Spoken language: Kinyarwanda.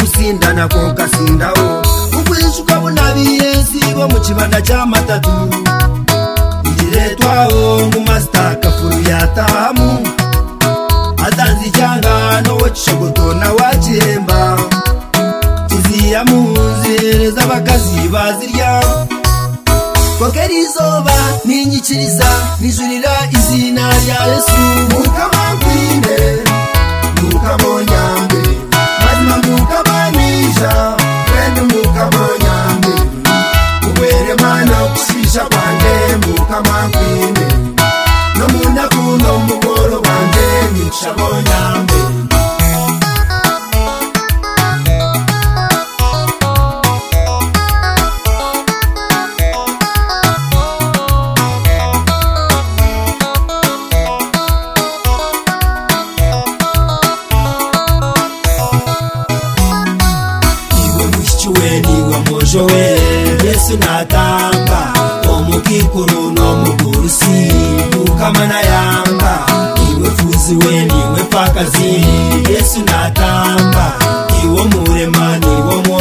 akanya ko kasindaho ukwisha ukabona biyensibo mu kibanda cy'amatatu igiretwaho nk'umasita kafuru yatahamu atanze icyangano cishogoto na wakihemba iziyamu zihereza abakazi bazirya kokera izuba ninyikiriza nijurira izina rya yesu mukabakwinde mukabonyambe mazima mukabanisha mwene mukabonyambe ubweremana kushisha kwanjye mukamakwinde no mu ndakundo mugoro wanjye nicabonyambe iwe mushyikiwe niwe mojo we yesu natamba omukikuru n'omugurusi mukamana yamba iwe fuzi we niwe pakazi yesu natamba iwo murema niwo mwo